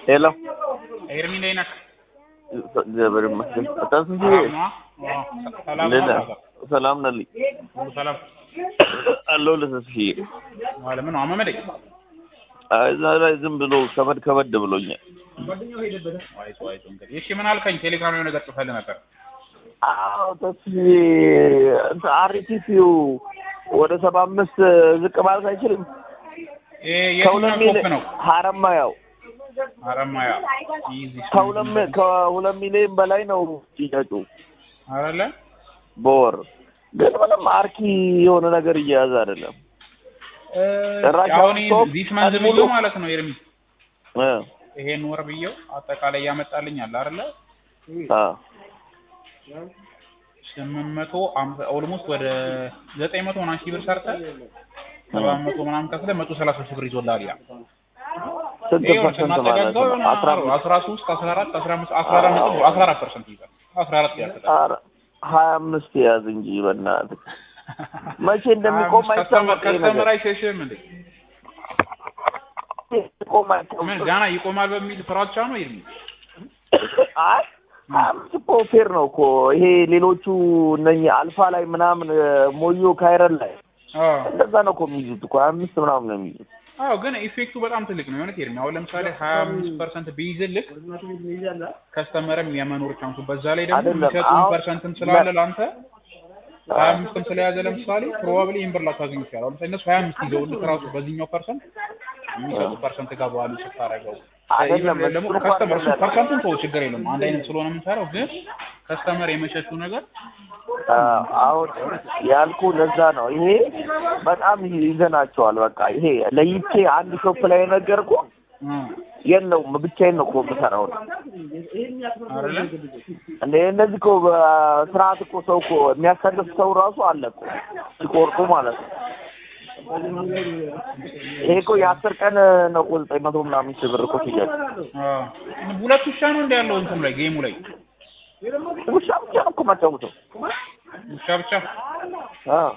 ሄሎ ኤርሚ እንዴት ነህ? እግዚአብሔር ይመስገን። ተስንጂ ሰላም ነዋ? አዎ፣ ሰላም እንዴት ነው? ነህ? ሰላም ነልኝ ሁሉ ሰላም አለሁ ለተስፍዬ ዋለ ምን ነው አመመደኝ? አይ እዛ ላይ ዝም ብሎ ከበድ ከበድ ብሎኛል። አይቶ አይቶ እንግዲህ እሺ ምን አልከኝ? ቴሌግራም የሆነ ነገር ጽፈህልህ ነበር። አዎ ተስፍዬ እንትን አርቲሲው ወደ ሰባ አምስት ዝቅ ማለት አይችልም። ይሄ ከሁለት የትኛው ሚሊዮን ኮፕ ነው? ሀረማያው አረማያ ኢዚ ከሁለት ሚ- ከሁለት ሚሊዮን በላይ ነው ሽያጩ አይደለ? በወር ግን ምንም አርኪ የሆነ ነገር እየያዘ አይደለም። እ ጭራሽ አሁን አሁን ቶፕ ዚስ መንዝ ቀን ሙሉ- ብዬው ማለት ነው ኤርሚ እ ይሄን ወር ብዬው አጠቃላይ ያመጣልኛል አይደለ? አ ስምንት መቶ አምሳ ኦልሞስት ወደ ዘጠኝ መቶ ምናምን ሺህ ብር ሰርተህ ሰባት መቶ ምናምን ከፍለህ መቶ ሰላሳ ሺህ ብር ይዞልሃል ያ ስንት ይኸው ፐርሰንት ማለት ስናጠጋጋው ነው? የሆነ አስራ አምስት አስራ ሶስት አስራ አራት አስራ አምስት አስራ አራት ነጥብ አስራ አራት ፐርሰንት ይይዛል አስራ አራት ያክላል ኧረ ሀያ አምስት ያዝ እንጂ በእናትህ መቼ እንደሚቆም አይታወቅም። ይሄ ከስተመር ነገር አይሸሽም እንዴ የሚቆም አይታወቅም። ምን ጋና ይቆማል በሚል ፍራቻ ነው ይርሚ አይ ሀያ አምስት እኮ ፌር ነው እኮ ይሄ ሌሎቹ እነኚህ አልፋ ላይ ምናምን ሞዮ ካይረን ላይ አዎ እንደዛ ነው እኮ የሚይዙት እኮ ሀያ አምስት ምናምን ነው የሚይዙት። አዎ ግን ኢፌክቱ በጣም ትልቅ ነው የሆነ ይርሚ አሁን ለምሳሌ ሀያ አምስት ፐርሰንት ቢይዝልህ ከስተመርም የመኖር ቻንሱ በዛ ላይ ደግሞ አይደለም፣ የሚሰጡን አሁን ፐርሰንትም ስላለ ለአንተ ሀያ አምስትም ስለያዘ ለምሳሌ ፕሮባብሊ ይህን ብር ላታገኝ ይችላል። አሁን ለምሳሌ እነሱ ሀያ አምስት ይዘውልህ ራሱ በዚህኛው ፐርሰንት የሚሰጡ ፐርሰንት ጋር በኋላ ስታደርገው አይደለም፣ ኢቨን ደግሞ እሱ እኮ ከስተመር አይደለም። ፐርሰንቱን ተወው ችግር የለውም አንድ አይነት ስለሆነ የምንሰራው ግን ከስተመር የመሸሹ ነገር አዎ፣ አሁን ያልኩ ለዛ ነው። ይሄ በጣም ይዘናቸዋል። በቃ ይሄ ለይቼ አንድ ሾፕ ላይ የነገርኩ እ የለውም ብቻዬን ነው እኮ የምሰራው። አይደለ እንደ እነዚህ እኮ በስርዓት እኮ ሰው እኮ የሚያሳልፍ ሰው ራሱ አለ እኮ ሲቆርጡ ማለት ነው። ይሄ እኮ የአስር ቀን ነው እኮ ዘጠኝ መቶ ምናምን ሺህ ብር እኮ ሽያጭ። አዎ ሁለት ውሻ ነው እንደ ያለው እንትኑ ላይ ጌሙ ላይ ውሻ ብቻ ነው እኮ የማጫውተው። ውሻ ብቻ አዎ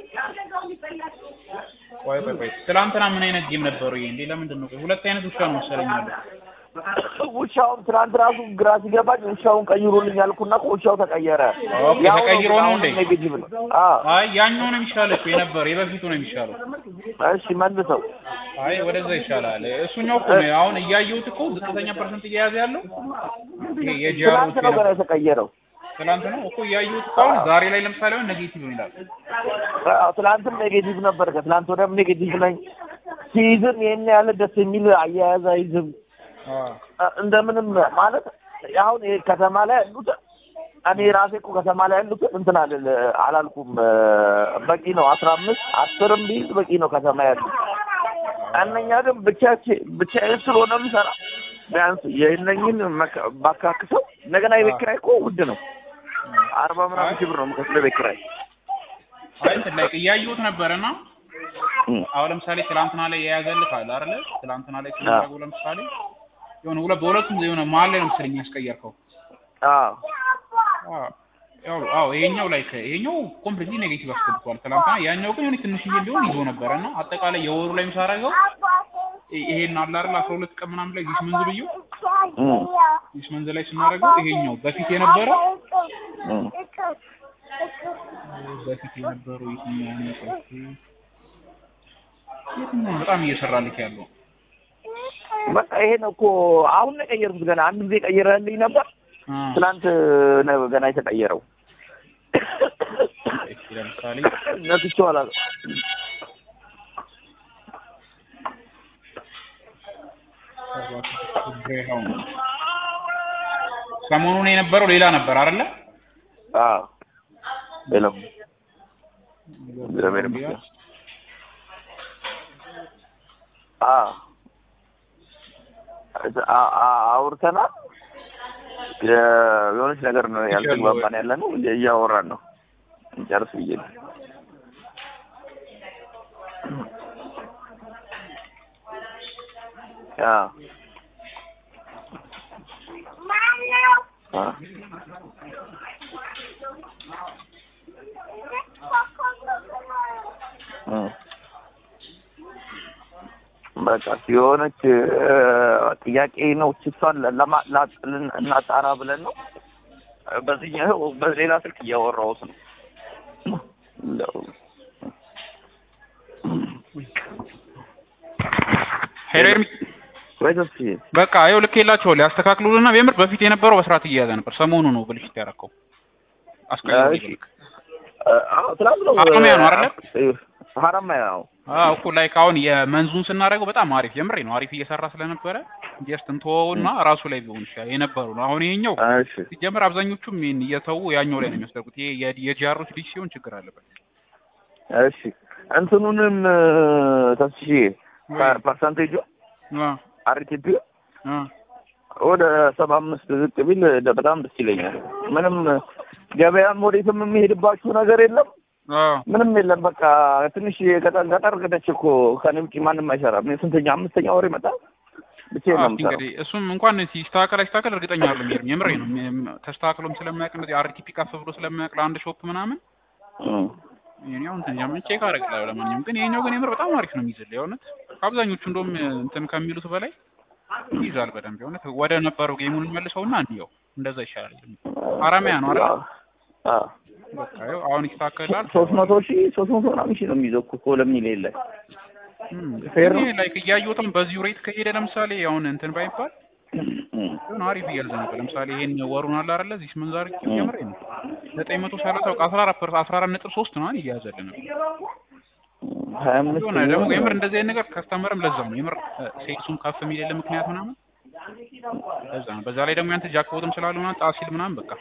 ቆይ ቆይ ቆይ ትላንትና ምን አይነት ጌም ነበሩ ይሄ እንዴ ለምንድን ነው ቆይ ሁለት አይነት ውሻ ነው መሰለኝ ያለው ውሻውን ትናንት ራሱ ግራ ሲገባኝ ውሻውን ቀይሩልኝ ያልኩና እኮ ውሻው ተቀየረ። ኦኬ፣ ያው ተቀይሮ ነው እንዴ? ኔጌቲቭ ነው። አዎ አይ ያኛው ነው የሚሻለው እኮ የነበረው የበፊቱ ነው የሚሻለው እሺ መልሰው። አይ ወደዛ ይሻላል እሱኛው እኮ ነው አሁን እያየሁት እኮ ዝቅተኛ ፐርሰንት እየያዘ ያለው ይሄ የጃሮት ትናንት ነው ገና የተቀየረው። ትላንት ነው እኮ እያየሁት እኮ አሁን ዛሬ ላይ ለምሳሌ አሁን ኔጌቲቭ ነው ይላል አዎ ትናንትም ኔጌቲቭ ነበር፣ ከትናንት ወዲያም ኔጌቲቭ ነኝ። ሲይዝም ይሄን ያህል ደስ የሚል አያያዝ አይዝም። አዎ እንደምንም ማለት አሁን ይሄ ከተማ ላይ ያሉት እኔ ራሴ እኮ ከተማ ላይ ያሉት እንትን አልል አላልኩም። በቂ ነው አስራ አምስት አስርም ቢይዝ በቂ ነው ከተማ ያሉት። እነኛ ግን ብቻችን ብቻዬን ስለሆነ የምሰራ ቢያንስ የእነኝን መካ- ባካክሰው እንደገና የቤት ኪራይ እኮ ውድ ነው። አርባ ምናምን ሺህ ብር ነው የምከፍለው የቤት ኪራይ። አይ እንትን ላይ እያየሁት ነበርና አሁን ለምሳሌ ትላንትና ላይ የያዘልህ አለ አይደለ ትላንትና ላይ ስናደርገው ለምሳሌ የሆነ ሁለት በሁለቱም የሆነ መሀል ላይ ነው መሰለኝ ያስቀየርከው አዎ አዎ ያው አዎ ይሄኛው ላይ ይሄኛው ኮምፕሊትሊ ኔጌቲቭ አስገብቷል ትላንትና ያኛው ግን የሆነ ትንሽዬ ቢሆን ይዞ ነበረ እና አጠቃላይ የወሩ ላይ ሳደርገው ይ- ይሄን አለ አይደል አስራ ሁለት ቀን ምናምን ላይ ዚስ መንዝ ብዬው እም፣ ዚስ መንዝ ላይ ስናደርገው ይሄኛው በፊት የነበረው እም። በፊት የነበረው የትኛው ነው ቆይ የትኛው ነው በጣም እየሰራልክ ያለው በቃ ይሄን እኮ አሁን ነው የቀየርኩት። ገና አንድ ጊዜ ቀይረህልኝ ነበር። አ ትናንት ነው ገና የተቀየረው። እሺ ለምሳሌ ነክቼው አላውቅም። ግሬሃውንድ ሰሞኑን የነበረው ሌላ ነበር አይደለ? አዎ ሄሎ እግዚአብሔር ይመስገን። አዎ አ- አ- አውርተናል። የ- የሆነች ነገር ነው ያልተግባባን ያለ ነው እያወራን ነው እንጨርስ ብዬ ነው። አዎ አዎ እ በቃ የሆነች ጥያቄ ነው። እሷን ለማ- ላ- ልን- እናጣራ ብለን ነው። በዚህኛው በሌላ ስልክ እያወራሁት ነው። እንደው ሄሎ ኤርሚ ወይ ተስፋዬ በቃ ይኸው ልኬላቸዋለሁ ያስተካክሉልና የምር በፊት የነበረው በስርዓት እየያዘ ነበር ሰሞኑ ነው ብልሽት ያደረከው አስቀያሚ እሺ። ብልክ አዎ ትናንት ነው ሀረማያ ነው አይደለ? ሀረማያ ነው። አዎ እኮ ላይክ አሁን የመንዙን ስናደርገው በጣም አሪፍ የምሬ ነው አሪፍ እየሰራ ስለነበረ ጀስት እንተወውና ራሱ ላይ ቢሆን ይችላል የነበሩ ነው አሁን ይሄኛው እሺ ሲጀመር አብዛኞቹም ይሄን እየተዉ ያኛው ላይ ነው የሚያስደርጉት ይሄ የ- የጂአሮች ልጅ ሲሆን ችግር አለበት እሺ እንትኑንም ተስፋዬ ወይ- ፐርሰንቴጁ አ አርቲፒ አ ወደ ሰባ አምስት ዝቅ ቢል ደ- በጣም ደስ ይለኛል። ምንም ገበያም ወዴትም የሚሄድባችሁ ነገር የለም፣ አ ምንም የለም። በቃ ትንሽ ገጠር ገጠር ገደች እኮ ከእኔ ውጪ ማንም አይሰራም። እኔ ስንተኛ አምስተኛ ወር ይመጣል ብቻዬን ነው እስኪ የምሰራው። እንግዲህ እሱም እንኳን ሲስተካከል አይስተካከል እርግጠኛ አይደለም። ይሄም የምሬ ነው ም- ተስተካክሎም ስለማያውቅ እንደዚህ አርቲፒ ከፍ ብሎ ስለማያውቅ ለአንድ ሾፕ ምናምን እም። ይሄኛው እንትን ጃም ቼክ አደርግልሃለሁ። ለማንኛውም ግን ይሄኛው ግን የምር በጣም አሪፍ ነው የሚይዝልህ የእውነት አብዛኞቹ እንደውም እንትን ከሚሉት በላይ ይይዛል በደንብ የእውነት ወደ ነበረው ጌሙን መልሰውና እንየው እንደዛ ይሻላል። ሀረማያ ነው አይደል? አዎ። በቃ ይኸው አሁን ይስተካከላል። ሶስት መቶ ሺህ ሶስት መቶ ምናምን ሺህ ነው የሚይዘው እኮ እኮ ለሚል ላይ እም፣ ፌር ነው። እኔ ላይክ እያየሁትም በዚሁ ሬት ከሄደ ለምሳሌ አሁን እንትን ባይባል እም። ግን አሪፍ እያዘ ነበር። ለምሳሌ ይሄን ወሩን አለ አይደለ? እዚህ ስምንት ዛሬ ጀምሬ ነው ዘጠኝ መቶ ሰላሳ በቃ አስራ አራት ፐርሰንት አስራ አራት ነጥብ ሶስት ነው እያያዘልን ነው። ሀያ አምስት የሆነ ደግሞ የምር እንደዚህ አይነት ነገር ከስተመርም ለዛ ነው የምር ሴክሱም ከፍ የሚልል ምክንያት ምናምን ለዛ ነው። በዛ ላይ ደግሞ ያንተ ጃክቦትም ስላሉ ምናምን ጣሲል ምናምን በቃ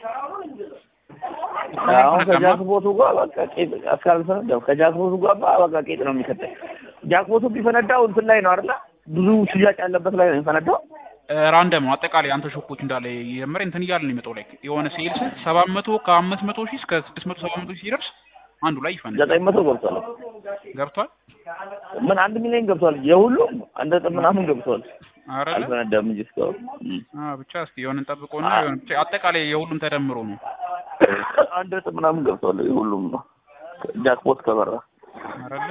አሁን ከጃክቦቱ ጋር በቃ ቄጥ እስካልፈነዳው ከጃክቦቱ ጋር በቃ ቄጥ ነው የሚከተል። ጃክቦቱ ቢፈነዳው እንትን ላይ ነው አይደለ? ብዙ ሽያጭ ያለበት ላይ ነው የሚፈነዳው። ራንደም ነው አጠቃላይ አንተ ሾፖች እንዳለ የምር እንትን እያለ ነው የሚመጣው ላይ የሆነ ሴልስ ሰባት መቶ ከአምስት መቶ ሺህ እስከ ስድስት መቶ ሰባት መቶ ሺህ ሲደርስ አንዱ ላይ ይፈነዳል። ዘጠኝ መቶ ገብቷል። ገብቷል ምን አንድ ሚሊዮን ገብቷል። የሁሉም አንድ ነጥብ ምናምን ገብቷል። አይደለ? አልፈነዳም እንጂ እስካሁን እም። አዎ ብቻ እስኪ የሆነ እንጠብቀውና የሆነ ብቻ አጠቃላይ የሁሉም ተደምሮ ነው አንድ ነጥብ ምናምን ገብቷል። የሁሉም ነው ጃክፖት ከበራ አይደለ?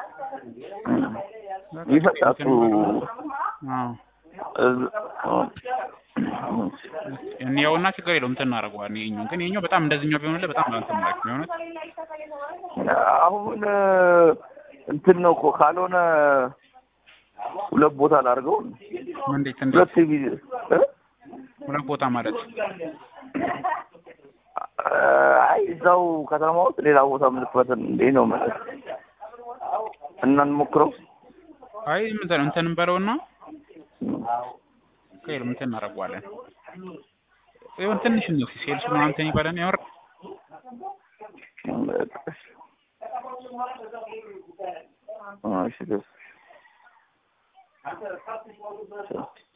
ይፈጣጡ አዎ እንየውና ችግር የለውም እንትን እናደርገዋለን። ይኸኛው ግን ይኸኛው በጣም እንደዚህኛው ቢሆንልህ በጣም እንትን ማለት ነው የእውነት አሁን እንትን ነው እኮ ካልሆነ ሁለት ቦታ ላድርገው እንዴት እንዴት ሁለት ጊዜ እ? ሁለት ቦታ ማለት አይ እዛው ከተማ ውስጥ ሌላ ቦታ ምልክበትን እንዴ ነው ማለት እና እንሞክረው አይ እንትን እንትን እንበለውና ከይልም እንትን እናደርገዋለን። ይሁን ትንሽ ነው ሴልሱ ምናምን እንትን ይበለን ያወር እሺ ደስ